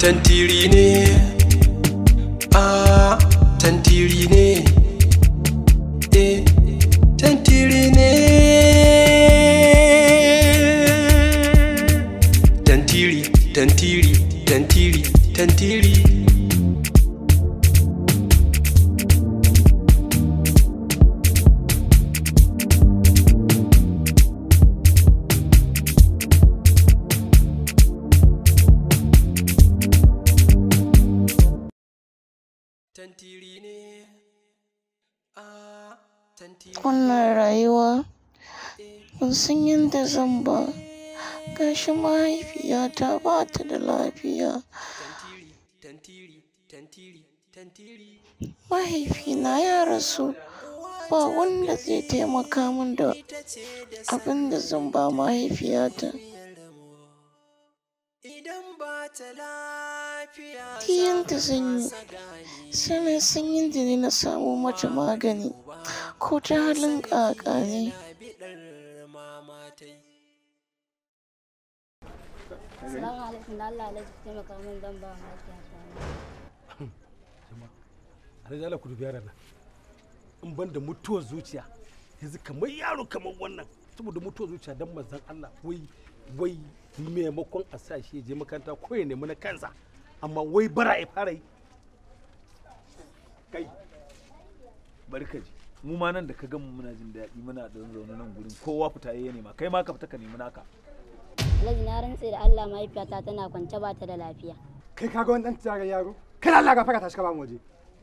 tantiri ne ah tantiri ne eh tantiri ne tantiri tantiri tantiri tantiri tantiri ne ah tantiri wannan rayuwa ban san yadda zan ba gashi mahaifiyata ba ta da lafiya tantiri tantiri tantiri mahaifina ya rasu ba wanda zai taimaka min da abin da zan ba mahaifiyata idan ba ta lafiya ta yadda zan yi sai na san yadda ne na samu mata magani ko ta halin ƙaƙa ne bidar mamatai Salamu alaikum da Allah alaikum taimaka min zan ba lafiya ta alhaji Allah ku dubi yaran nan in ban da mutuwar zuciya yanzu kamar yaro kamar wannan saboda mutuwar zuciya dan manzon Allah wai wai maimakon a sa shi ya je makaranta ko ya nemi na kansa amma wai bara ya fara yi kai bari ka ji mu ma nan da ka gamu muna jin daɗi muna da zaune nan gurin kowa fita ya nema kai ma ka fita ka nemi naka Alhaji na rantse da Allah mahaifiyata tana kwance ba ta da lafiya. kai kaga wani dan tsarin yaro kana Allah ga fara tashi ka ba mu waje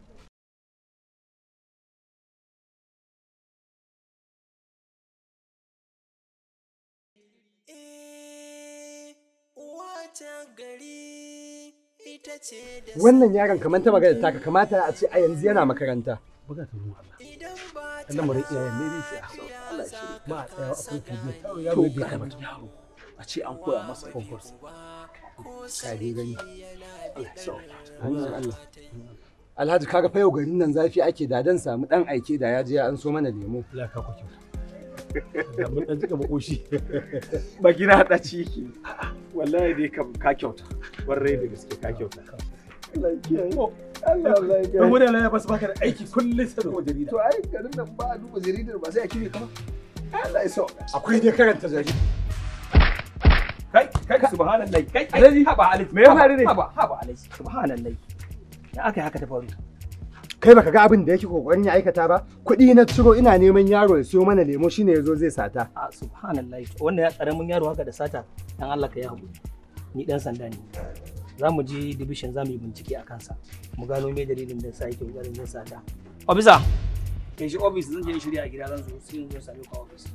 eh uwata gari ita ce da wannan yaron kamar ta magana taka kamata a ce a yanzu yana makaranta buga ta ruwan Allah idan ba ta lamarin iyayen ne dai sai a so Allah ya shirya ma a tsaya akwai tarbiyya kawai yaro bai kamata yaro a ce an koya masa kwakwarsa ka dai gani Allah ya so hanyar Allah Alhaji kaga fa yau garin nan zafi ake da dan samu dan aike da ya je ya an so mana lemo Allah ka ku kyauta da mun dan jika makoshi baki na hada ciki wallahi dai kam ka kyauta warrai da gaske ka kyauta Allah ya kiyaye Allah Allah ya kiyaye wani Allah ya basu baka da aiki kullum sai da jarida to ai garin nan ba a duba jaridar ba sai a kire kama Allah ya so akwai dai karanta jarida kai kai subhanallahi kai Alhaji, haba alhaji me ya faru ne? haba haba alhaji subhanallahi ya aka yi haka ta faru kai baka ga abin da yake kokarin ya aikata ba kuɗi na ciro ina neman yaro ya siyo mana lemo shine yazo zai sata a subhanallahi wannan ya karamin yaro haka da sata dan Allah ka yi haƙuri ni dan sanda ne za mu je division za mu yi bincike a kansa mu gano me dalilin da sa yake kokarin yin sata officer kai shi office zan je in shirya a gida zan zo sai in zo same ka a office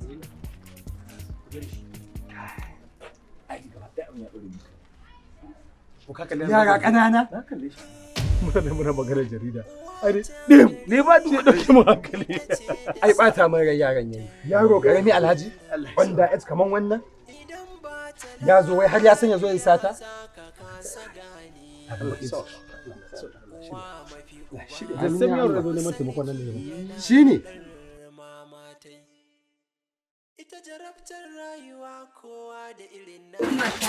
ai gaba da abin ya dore mu ko ka kalle yara ƙanana na kalle shi muna da muna maganar jarida ai dai ne ba ji dauke mu hankali ai bata min rai yaran yayi yaro karami alhaji wanda es kaman wannan ya zo wai har ya san ya zo ya yi sata da sai yaro da zo neman taimakon nan ne shine mamatai ita jarabtar rayuwa kowa da irin na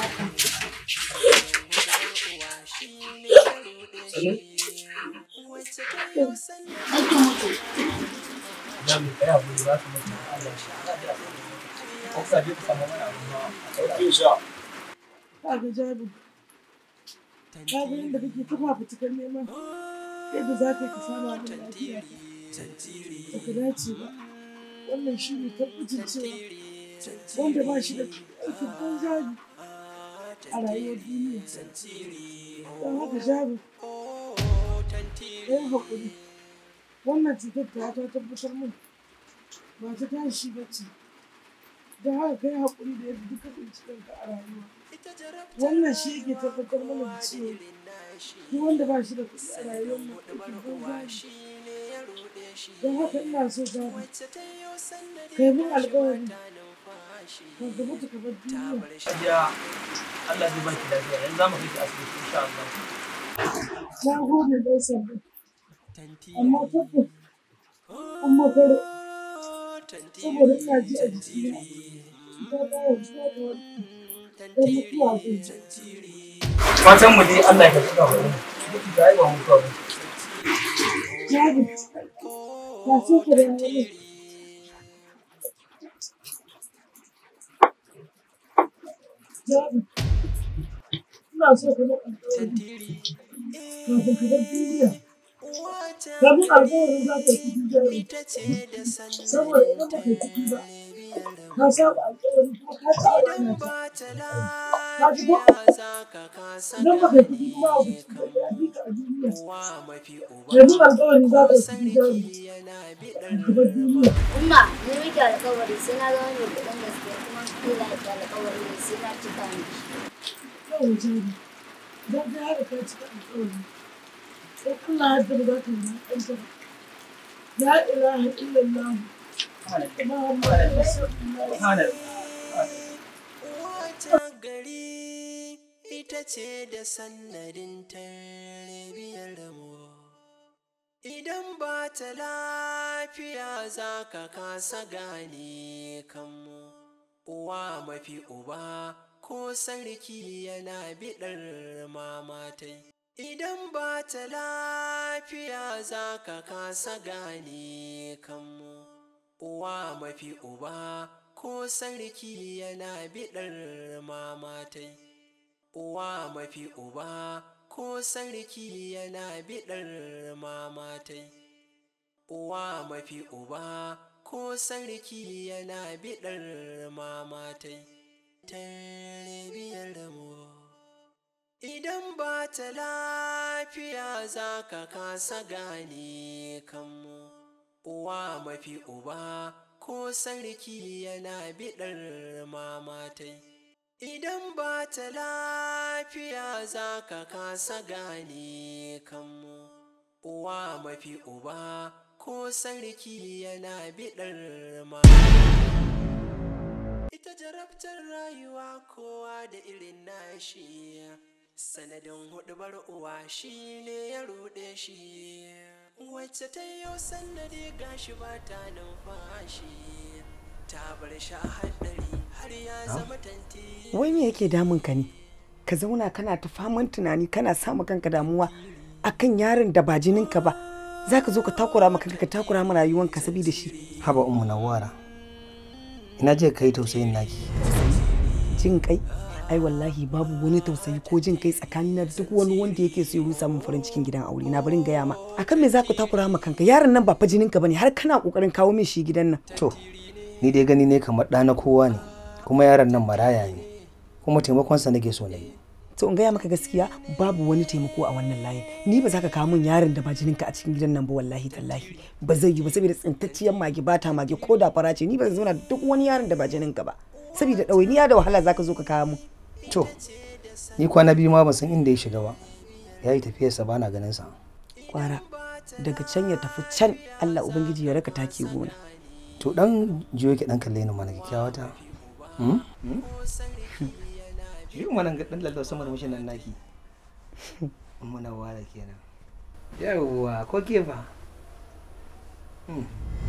uwa shi ne ya ruɗe shi wacce ta yi wasan kaga jabi kaga yadda kake ta fafutukar neman yadda za ka yi ka samu abin lafiya ba ka dace ba wannan shi ne tabbacin cewa wanda ba shi da aikin banza ne a rayuwar duniya don haka jabi ɗayan haƙuri wannan cutar ta ta tabbatar min ba ta tashi ba ce don haka kai haƙuri da yadda duka binciken ka a rayuwa wannan shi yake tabbatar mana da cewa duk wanda ba shi da kuɗi a rayuwar mu aikin banza ne don haka ina so gaba kai mun alƙawari ka ga mutu ka bar duniya ya Allah zai baki lafiya yanzu za mu kai ki asibiti insha Allah na gode ɗan sanda amma tabbas an makaro saboda ina ji a jikina ta bayar zuwa da wani don mutuwa zai fatan mu dai Allah ya karɓi ga wani duk da ai ba mu kawai Jabi, ba sai ka da wani. Jabi, ina so ka da alƙawari kafin ka bar duniya. Kafin alƙawarin za ka yi kuɗi jabi. Saboda idan ba ka yi kuɗi ba, ka saba alƙawari kuma ka ci amana ta. Ka ji ko? Idan ba ka yi kuɗi kuma a kuɗi ba ya bi ka a duniya. Yanzu alƙawari za ka yi kuɗi jabi. Ka bar duniya. Umma, ni miki alƙawari sai na zama mai kuɗin gaske kuma Allah ya alƙawari sai na cika miki. Yau jabi, don ka haɗa ka cika alƙawari. Sai Allah ya yarda ba za ka yi ɗanta ba. La ilaha illallah. Muhammadu Rasulullah. Wata gari ita ce da sannadin tarbiyar mu. Idan ba ta lafiya za ka kasa gane kanmu. Uwa mafi uba ko sarki yana biɗar mamatai. Idan ba ta lafiya za ka kasa gane kanmu. Uwa mafi uba ko sarki yana biɗar mamatai. Uwa mafi uba ko sarki yana biɗar mamatai. Uwa mafi uba ko sarki yana biɗar mamatai. Tarbiyar mu. Idan ba ta lafiya za ka kasa gane kanmu. Uwa mafi uba ko sarki yana biɗar mamatai. Idan ba ta lafiya za ka kasa gane kanmu. Uwa mafi uba ko sarki yana biɗar mamatai. Ita jarabtar rayuwa kowa da irin nashi. Sanadin hudubar uwa shi ne ya ruɗe shi. Wacce ta yi sannadi gashi ba ta numfashi. Ta bar shi a haɗari har ya zama tanti. wai me yake damun ka ne ka zauna kana ta faman tunani kana sama kanka damuwa akan yaron da ba jininka ba za ka zo ka takura ma kanka ka takura ma rayuwanka saboda shi haba ummu nawara ina je kai tausayin naki jin kai ai wallahi babu wani tausayi ko jin kai tsakanin na duk wani wanda yake so ya rusa min farin cikin gidan aure na barin gaya ma akan me za ka takura ma kanka yaron nan ba fa jininka bane har kana kokarin kawo min shi gidan nan to ni dai gani ne kamar ɗa na kowa ne kuma yaron nan maraya ne kuma taimakonsa nake so na yi to in gaya maka gaskiya babu wani taimako a wannan layin ni ba za ka kawo min yaron da ba jininka a cikin gidan nan ba wallahi tallahi ba zai yi ba saboda tsintacciyar mage ba ta mage ko da fara ce ni ba zan zauna da duk wani yaron da ba jininka ba saboda ɗawainiya da wahala za ka zo ka kawo min to ni kwana biyu ma ban san inda ya shiga ba ya yi tafiyarsa ba na ganin sa kwara daga can ya tafi can Allah ubangiji ya raka taki gona to dan jiyo ki dan kalle ni mana kyakkyawa ta hmm yi mana ga dan lallau sama da mushin nan naki muna wala kenan yawwa ko ke fa Hmm.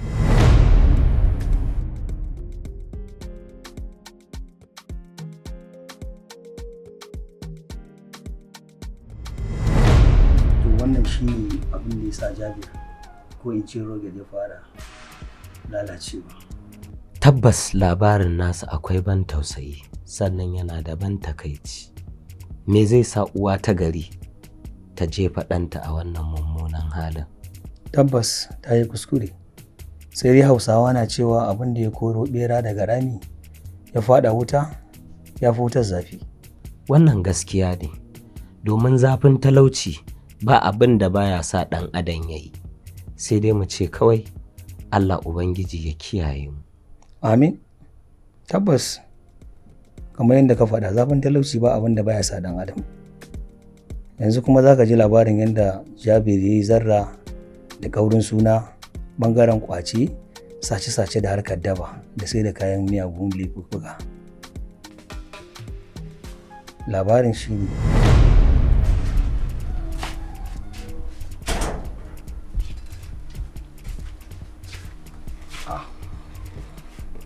to wannan shi ne abin da ya sa jabir ko in ce roge ya fara lalacewa Tabbas labarin nasa akwai ban tausayi sannan yana da ban takaici. Me zai sa uwa ta gari ta jefa ɗanta a wannan mummunan halin? tabbas ta yi kuskure sai dai hausawa na cewa abin da ya koro bera daga rami ya fada wuta ya fi wutar zafi Wannan gaskiya ne, domin zafin talauci ba abin da baya sa ɗan adam ya yi. Sai dai mu ce kawai Allah Ubangiji ya kiyaye mu. amin tabbas kamar yadda ka faɗa zafin talauci ba abin da baya sa ɗan adam yanzu kuma za ka ji labarin yadda jabir ya yi zarra da ƙaurin suna ɓangaren ƙwace sace-sace da harkar daba da sai da kayan miyagun laifuka labarin shi ne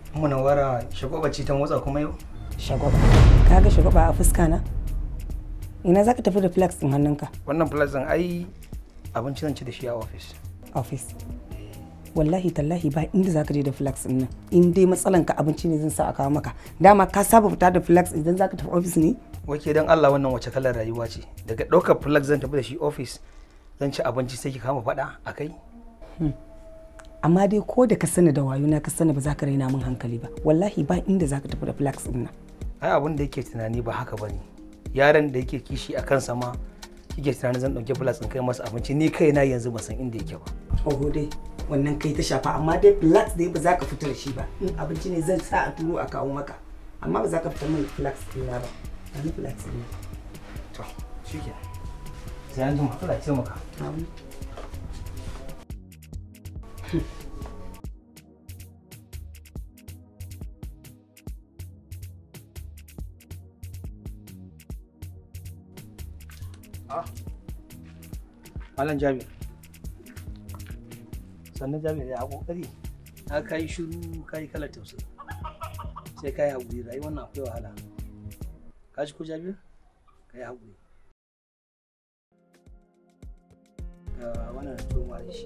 munawara shagwaba ce ta motsa kuma yau shagwaba kaga shagwaba a fuska na ina zaka tafi da flax din hannunka wannan plus din ai abinci zan ci da shi a office office wallahi tallahi ba inda zaka je da flax din nan in dai matsalan ka abinci ne zan sa a kawo maka dama ka saba fita da flax idan zaka tafi office ne wake dan Allah wannan wace kalar rayuwa ce daga ɗaukar flax zan tafi da shi office zan ci abinci sai ki kama faɗa a kai amma dai ko da ka sani da wayo na ka sani ba za ka raina min hankali ba wallahi ba inda zaka tafi da flax din nan ai abin da yake tunani ba haka bane yaran da yake kishi a kansa ma kike tunanin zan ɗauki flax in kai masa abinci ni kaina yanzu ban san inda yake ba oho dai wannan kai ta shafa amma dai flax dai ba za ka fita da shi ba in abinci ne zan sa a turo a kawo maka amma ba za ka fita min flax ɗina ba ani flax ɗina to shike sai an jima Allah ya ce maka Malam Jami'ar. sannan jami'ar ya kokari na kai shiru kai kalar tausayi sai kai haƙuri rayuwar nan akwai wahala ka ji ko jami'ar kai haƙuri ga wannan da toma da shi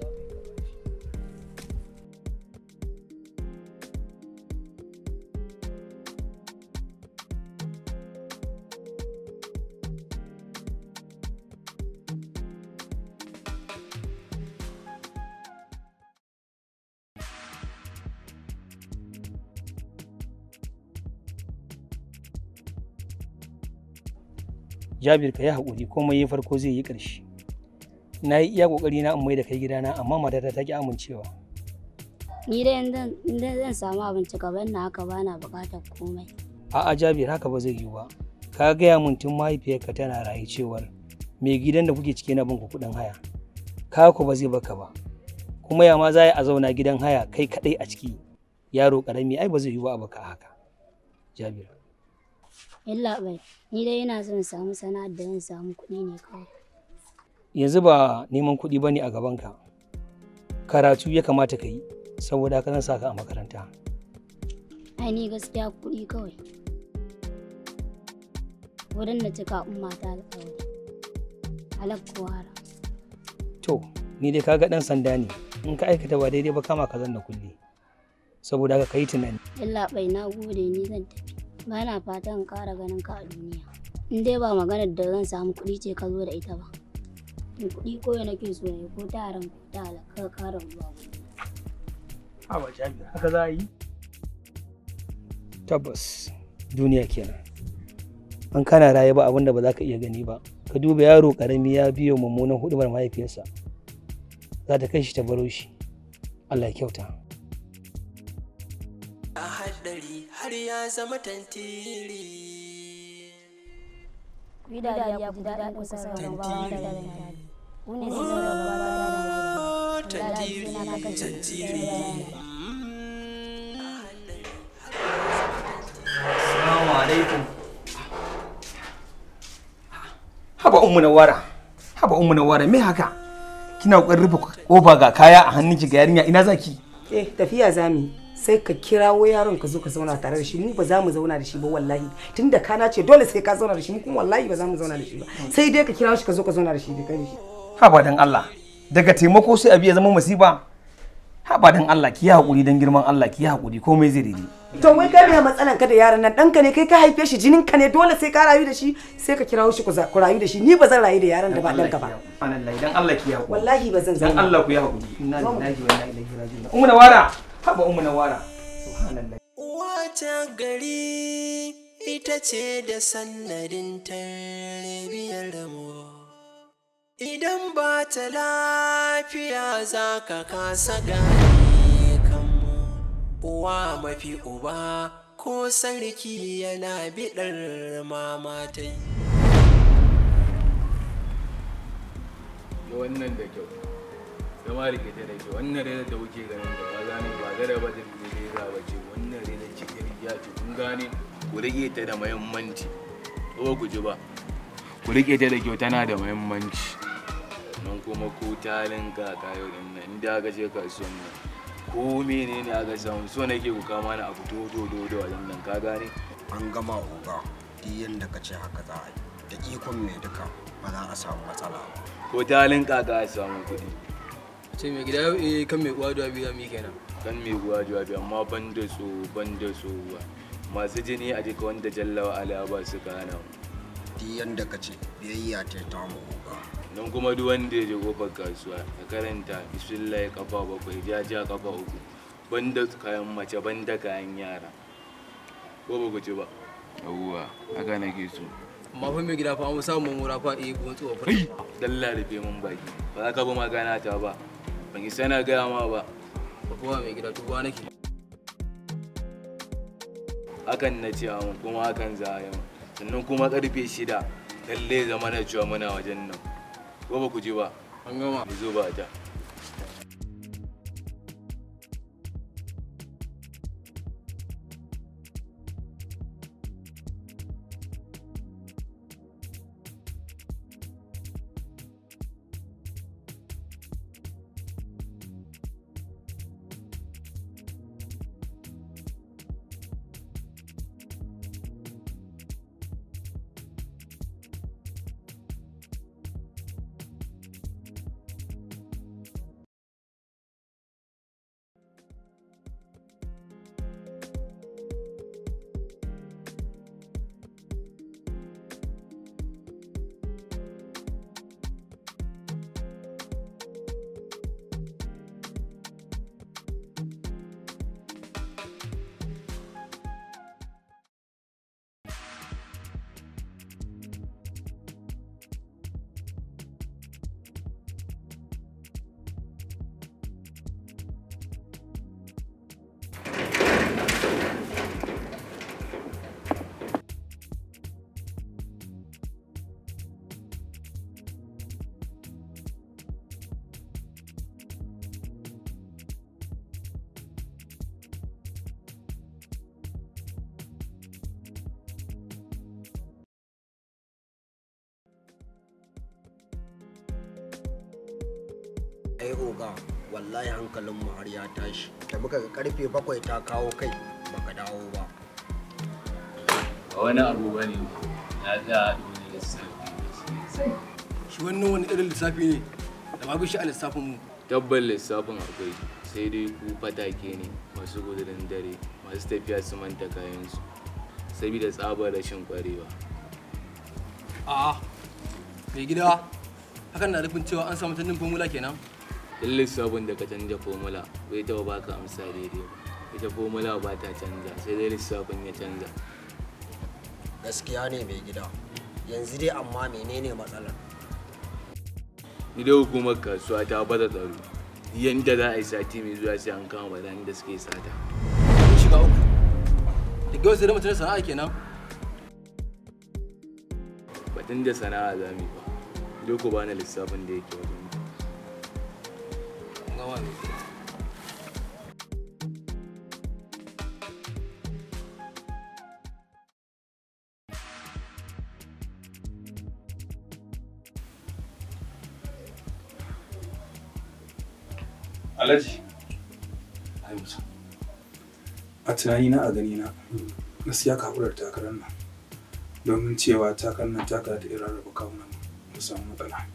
Jabir ka yi haƙuri komai ya farko zai yi ƙarshe. Na yi iya ƙoƙari na in mai da kai gidana amma matata ta ki amincewa. Ni dai in zan samu abinci gaban na haka bana buƙatar komai. A'a Jabir haka ba zai yiwu ba. Ka gaya mun tun mahaifiyarka tana rayu cewar mai gidan da kuke ciki na bin ku kuɗin haya. Ka ku ba zai baka ba. Kuma ya ma za a zauna gidan haya kai kaɗai a ciki yaro ƙarami ai ba zai yiwu ba a baka haka. Jabir. Illa bai, ni dai ina son samu sana'ar da zan samu kuɗi ne kawai. Yanzu ba neman kuɗi ba ne a gabanka. Karatu ya kamata ka yi, saboda haka zan sa ka a makaranta. Ai ni gaskiya kuɗi kawai. Wurin da cika umma ta alƙawari. Halak ko haram. To, ni dai kaga ɗan sanda ne, in ka aikata ba daidai ba kama ka zanna kulle. Saboda haka ka yi tunani. Illa bai na gode ni zan tafi. ba na fatan ƙara ganin ka a duniya in dai ba maganar da zan samu kuɗi ce ka zo da ita ba in kuɗi ko nake so ne ko ta haram ko ta halaka ka ƙara zuwa a ba jami'a haka za a yi tabbas duniya kenan an kana raye ba abin da ba za ka iya gani ba ka duba yaro ƙarami ya biyo mummunan hudumar mahaifiyarsa za ta kai shi ta baro shi Allah ya kyauta haɗari har ya zama tantiri. Ku yi dariya ku ji daɗin kusa da rabawa da dariya. Ku ne su zama rabawa da Tantiri, tantiri. Assalamu alaikum. Haba ummu nawara. Haba ummu nawara me haka? Kina kokarin rufe kofa ga kaya a hannunki ga yarinya ina zaki? eh tafiya zamu sai ka kirawo yaron ka zo ka zauna tare da shi mu ba za mu zauna da shi ba wallahi tunda kana ce dole sai ka zauna da shi mu kuma wallahi ba za mu zauna da shi ba sai dai ka kirawo shi ka zo ka zauna da shi da kai shi Haba dan Allah. Daga taimako sai abi ya zama musiba. Haba dan Allah ki yi hakuri dan girman Allah ki yi hakuri komai zai daidai. to wai kai me matsalan ka da yaron nan ɗanka ne kai ka haife shi jinin ka ne dole sai ka rayu da shi sai ka kirawo shi ku za- ku rayu da shi ni ba zan rayu da yaron da ba ɗanka ba Subhanallah dan Allah ki yi hakuri. wallahi ba zan Dan zauna Allah ku yi hakuri. Inna lillahi wa inna ilaihi raji'un. Ummu nawara. Haba ummu nawara. Subhanallah. Wata gari ita ce da sannadin tarbiyar mu. Idan ba ta lafiya za ka kasa gane kanmu. Uwa mafi uba ko sarki yana biɗar mamatai. da wannan da kyau zama rike ta da kyau wannan rena da kuke ganin da ba gane ba gada ba da reza ba ce wannan rena cikin ya ce kun gane ku rike ta da muhimmanci ko ku ji ba ku rike ta da kyau tana da muhimmanci nan kuma ko talin kaka yau din nan inda aka je kasuwan nan ko menene aka samu so nake ku kama ni abu do do do do wajen nan ka gane an gama oga duk yadda ka ce haka za a yi da ikon mai duka ba za a samu matsala ba ko ta halin kaka a samu kuɗi ce mai gida yau eh kan mai uwa da biya mi kenan kan mai guwa jawabi amma ban da so ban da so ba masu jini a jika wanda jallawa ala ba su kana duk yanda ka ce biyayya ta ta mu ba don kuma duk wanda ya je kofar kasuwa ya karanta bismillah kafa bakwai jaja kafa uku banda kayan mace banda kayan yara ko ba ku ci ba yawwa haka nake so amma fa mai gida fa an samu mura fa eh ko tsofa fa dalla rufe mun baki ba za ka bi magana ta ba ban yi sana gaya ma ba ba kowa mai gida tuba nake hakan na ce mun kuma hakan za a yi mun. sannan kuma karfe shida lalle zama na cewa muna wajen nan ko ba ku ji ba an gama zo ba ta ai oga wallahi hankalin mu har ya tashi da muka ga karfe bakwai ta kawo kai baka dawo ba ba wani abu ba ne na za a wani lissafi shi wannan wani irin lissafi ne da babu shi a lissafin mu tabbal lissafin akwai sai dai ku fatake ne masu gudurin dare masu tafiya su manta kayansu saboda tsabar rashin kwarewa a'a mai gida hakan na nufin cewa an samu tannin formula kenan duk lissafin da ka canja formula bai taɓa baka amsa daidai ba ita formula ba ta canza sai dai lissafin ya canza gaskiya ne mai gida yanzu dai amma menene matsalar ni da hukumar kasuwa ta bada tsaro yanda za a yi sati mai zuwa sai an kama barayin da suke sata mun shiga uku da gawar sai da mutum sana'a kenan batun da sana'a za mu yi ba ido ku bani lissafin da yake wajen ku. an gama mai gida Alhaji. Ai musa. A tunanina a ganina gaskiya ka haƙurar takarar nan domin cewa takarar nan taka da irin rarraba kawunan mu samu matsala.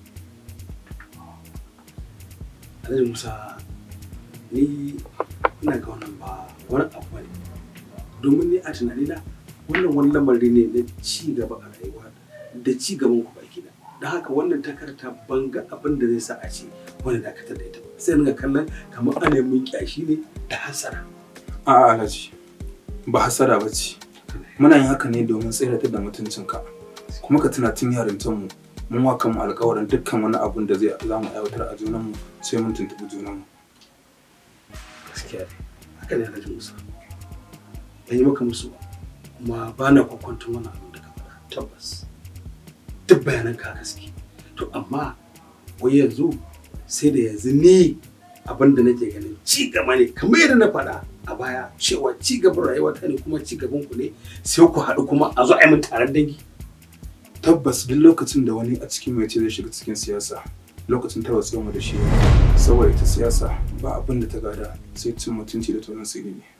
Alhaji Musa ni ina ga wannan ba wani abu ne domin ni a tunanina wannan wani lamari ne na ci gaba a rayuwa da ci gaban ku baki da da haka wannan takarta ban ga abin da zai sa a ce wani dakatar da ita ba sai ringa kallon kamar ana mun kyashi ne da hasara A'a Alhaji ba hasara ba ce. Muna yin haka ne domin tseratar da mutuncinka. Kuma ka tuna tun yarintanmu mun wa kanmu alkawarin dukkan wani abun da zai za mu aiwatar a junanmu sai mun tuntuɓi junanmu. gaskiya ne haka ne Alhaji Musa ban yi maka musu ba kuma ba na kwakwanton wani abu da ka faɗa tabbas duk bayanan ka gaske to amma wai yanzu sai da yanzu ni abin da nake ganin ci gaba ne kamar yadda na faɗa a baya cewa ci gaban rayuwa ta ne kuma ci gaban ku ne sai ku haɗu kuma a zo a yi min taron dangi Tabbas duk lokacin da wani a cikin mai ce zai shiga cikin siyasa lokacin tarwatsa mu da shi saboda ita siyasa ba abin da ta gada sai cin mutunci da tonon sirri ne.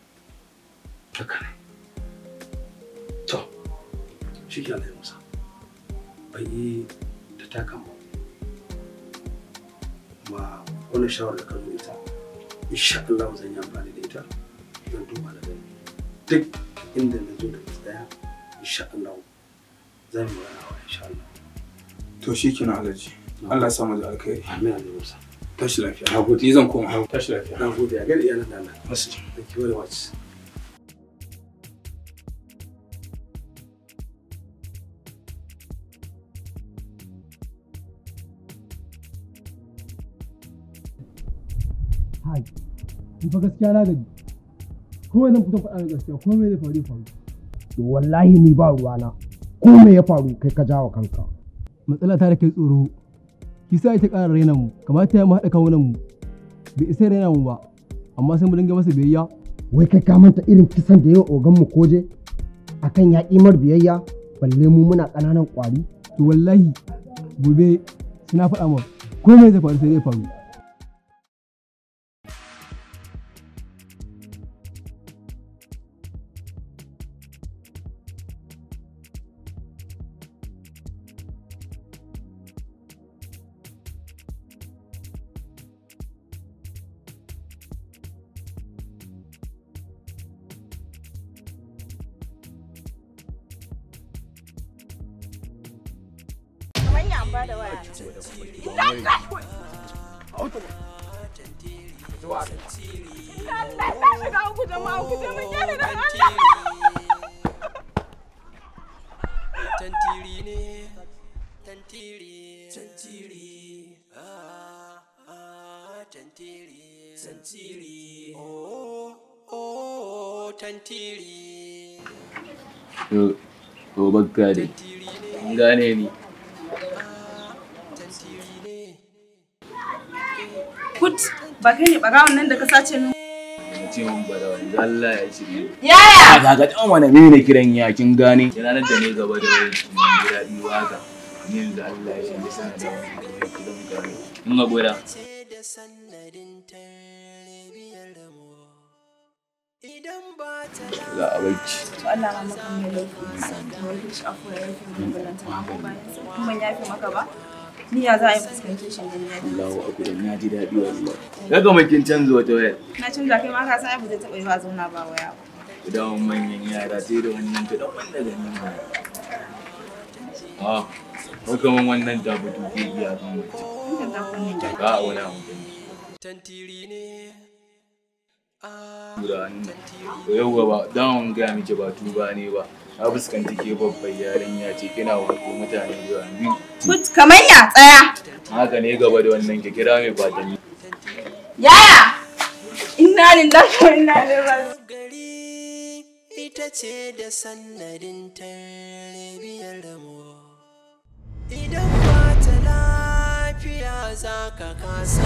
haka ne to shi ke Allah ya musa bai yi da takan ba kuma wannan shawar da ka zo ita insha Allah zan yi amfani da ita zan duba da gani duk inda na zo da tsaya insha Allah zan yi magana wa insha Allah to shi kenan alhaji Allah ya samu da alkhairi amin amin musa tashi lafiya na gode ni zan koma tashi lafiya na gode a gani iyalan da Allah Masu. thank you very much hai ni fa gaskiya na gaji kowai nan kusan faɗa da gaskiya ko me zai faru ya faru to wallahi ni ba ruwana ko me ya faru kai ka jawo kanka matsala ta da kai tsoro ki sa ita ƙara raina mu kamata ya mu haɗa kawunan mu bai isa raina mu ba amma sai mu dinga masa biyayya wai kai ka manta irin kisan da yawa ogan mu koje akan ya mar biyayya balle mu muna ƙananan ƙwari to wallahi gobe suna faɗa ma ko me zai faru sai zai faru Tantiri ne, tantiri, tantiri, ah, ah, tantiri, tantiri, oh, oh, tantiri. to to bakka dai Kun gane ni Kut, ba kai ne ɓarawon nan da ka sace min. ce mun bada wani Allah ya shirye Yaya! ga ga dan wani ne ne kiran ya kin gane ranar da ne gaba da wani mun ji daɗi waka ni yanzu Allah ya shirye sana da wani kiran gane in ga gwada ga abinci To Allah ma maka mai laifi. Kamar da shi afuwa ya yafe min balanta ma ko bayan sa. Kuma ban yafe maka ba. Ni ya za a yi fuskanci shi ne ya Allahu akbar na ji daɗi wallahi daga makin canza wata wayar Na canza kai ma ka san ai ba zai taɓa yi ba zauna ba waya ba. idan manyan yara sai da wannan ta dan wanda ganin mu ah ko kaman wannan ta fito ke iya kan wace Inda za ku ne da. ga a wani abu Tantiri ne, da wannan to yau ba dawon gaya miki ba tuba ne ba na fuskanci ke babbar yarinya ce kina wanko mutane da yawa biyu Kut, kamar ya tsaya. haka ne gaba da wannan ki kira mai kwatanni Yaya! Inna lillahi wa inna ilaihi raji'un. ita ce da sannadin tarbiyar mu. Idan ba ta lafiya za ka kasa.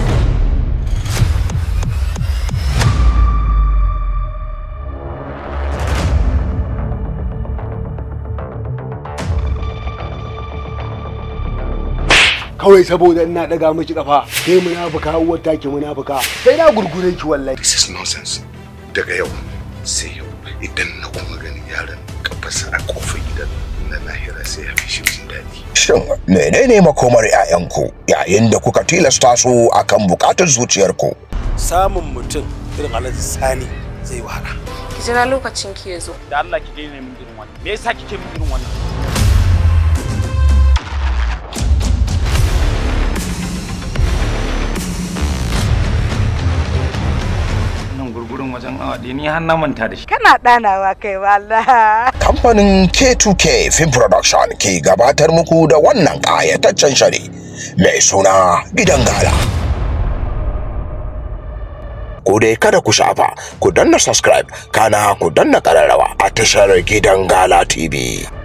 kawai saboda ina daga miki kafa kai munafuka uwar take munafuka kai na gurgure ki wallahi this is nonsense daga yau sai yau idan na kuma ganin yaron kafarsa a kofar gidan na lahira sai ya fi shi jin daɗi Shin menene makomar 'ya'yanku yayin da kuka tilasta su akan bukatar zuciyarku? samun mutum irin alhaji sani zai wahala Ki jira lokacin ki ya zo. da Allah ki daina min irin wannan me yasa kike min irin wannan nan gurgurun wajen awa ɗaya ni har na manta da shi Kana ɗanawa kai wallah. Kamfanin K2K Film Production ke gabatar muku da wannan ƙayataccen shiri mai suna Gidan Gala. Ku dai kada ku shafa, ku danna subscribe, kana ku danna ƙararrawa a tashar Gidan Gala TV.